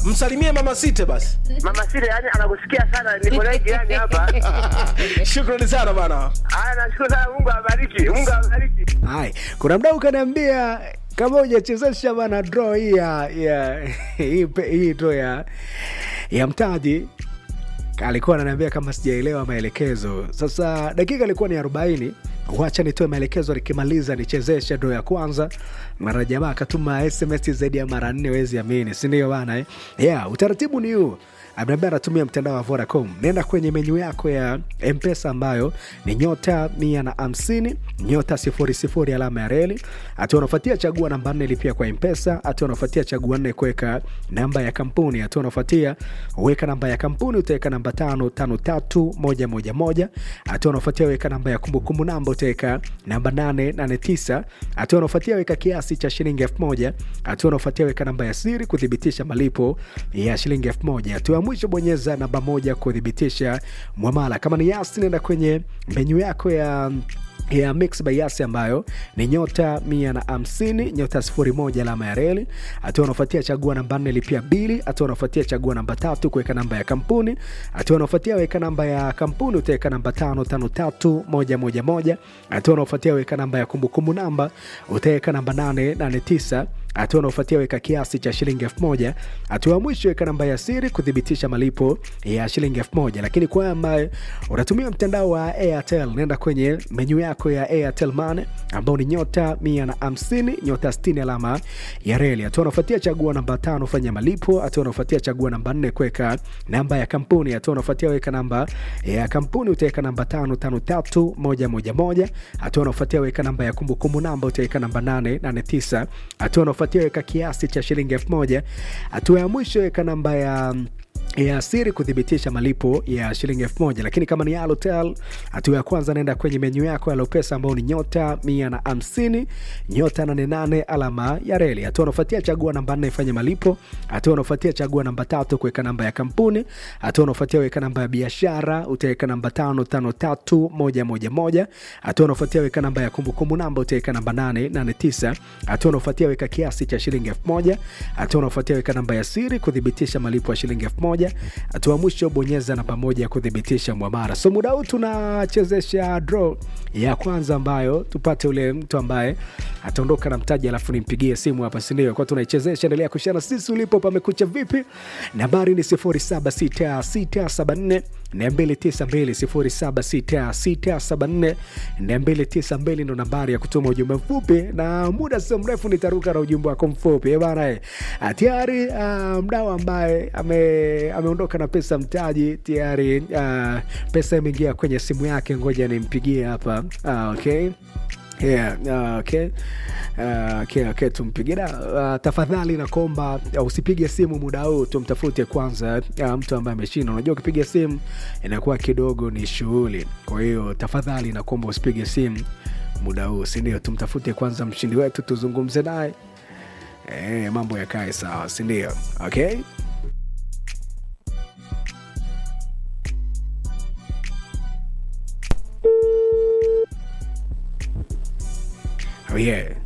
msalimie mama site basi Mama Sile yani anakusikia sana, niko naye jirani hapa. shukrani sana bana Haya, nashukuru sana, Mungu awabariki, Mungu awabariki. Hai, kuna mdau kaniambia kama hujachezesha bana draw hii ya ya hii pe- hii draw ya ya mtaji alikuwa ananiambia kama sijaelewa maelekezo. Sasa dakika ilikuwa ni 40. Wacha nitoe maelekezo, nikimaliza nichezeshe draw ya kwanza. Mara jamaa akatuma SMS zaidi ya mara nne, wezi amini, si ndio bana? eh? Yeah, utaratibu ni huu ameniambia anatumia mtandao wa Vodacom. Nenda kwenye menyu yako ya Mpesa ambayo ni nyota mia na hamsini nyota sifuri sifuri alama ya reli. Hatua unafuatia chagua namba nne lipia kwa Mpesa. Hatua unafuatia chagua nne kuweka namba ya kampuni. Hatua unafuatia weka namba ya kampuni, utaweka namba tano tano tatu moja moja moja. Hatua unafuatia weka namba ya kumbukumbu namba, utaweka namba nane nane tisa. Hatua unafuatia weka kiasi cha shilingi elfu moja. Hatua unafuatia weka namba ya siri kuthibitisha malipo ya shilingi elfu moja. Hatua ya mwisho bonyeza namba moja kuthibitisha mwamala. Kama ni Yasi, nenda kwenye menyu yako ya ya mix by Yasi ambayo ni nyota mia na hamsini nyota sifuri moja alama ya reli. Hatua unafuatia chagua namba nne lipia bili. Hatua unafuatia chagua namba tatu kuweka namba ya kampuni. Hatua unafuatia weka namba ya kampuni utaweka namba tano tano tatu moja moja moja. Hatua unafuatia weka namba ya kumbukumbu namba utaweka namba nane nane tisa hatua unaofuatia weka kiasi cha shilingi elfu moja hatua ya mwisho weka namba ya siri kuthibitisha malipo ya shilingi elfu moja lakini kwa wewe ambaye unatumia mtandao wa airtel nenda kwenye menyu yako ya airtel mane ambao ni nyota mia na hamsini nyota stini alama ya reli hatua unaofuatia chagua namba tano fanya malipo hatua unaofuatia chagua namba nne kuweka namba ya kampuni hatua unaofuatia weka namba ya kampuni utaweka namba tano tano tatu moja moja moja hatua unaofuatia weka namba ya kumbukumbu namba utaweka namba nane nane tisa hatua unaofuatia weka kiasi cha shilingi elfu moja hatua ya mwisho weka namba ya ya siri kuthibitisha malipo ya shilingi elfu moja lakini kama ni Halotel, hatua ya kwanza naenda kwenye menyu yako ya Lopesa ambao ni nyota mia na hamsini nyota nane nane alama ya reli. Hatua unaofuatia chagua namba nne ifanye malipo. Hatua unaofuatia chagua namba tatu kuweka namba ya kampuni. Hatua unaofuatia weka namba ya biashara, utaweka namba tano tano tatu moja moja moja. Hatua unaofuatia weka namba ya kumbukumbu namba, utaweka namba nane nane tisa. Hatua unaofuatia weka kiasi cha shilingi elfu moja. Hatua unaofuatia weka namba ya siri kuthibitisha malipo ya shilingi elfu moja. Hatua mwisho bonyeza namba moja kuthibitisha mwamara. So muda huu tunachezesha draw ya kwanza ambayo tupate ule mtu ambaye ataondoka na mtaji, alafu nimpigie simu hapa, si ndio? Kwa tunaichezesha, endelea kushana sisi ulipo, pamekucha vipi? Nambari ni 076674 292 076674 ndo nambari ya kutuma ujumbe mfupi, na muda sio mrefu nitaruka na ujumbe wako mfupi Eh bana. eh. Ah, Tayari uh, mdau ambaye ame, ameondoka na pesa mtaji tayari, uh, pesa imeingia kwenye simu yake, ngoja nimpigie hapa. Ah, okay. Yeah, uh, okay. Uh, okay, okay, tumpigie na uh, tafadhali nakuomba uh, usipige simu muda huu, tumtafute kwanza uh, mtu ambaye ameshinda. Unajua ukipiga simu inakuwa kidogo ni shughuli, kwa hiyo tafadhali nakuomba usipige simu muda huu, si ndio? Tumtafute kwanza mshindi wetu, tuzungumze naye eh, mambo yakae sawa, si ndio? Okay. Oh yeah.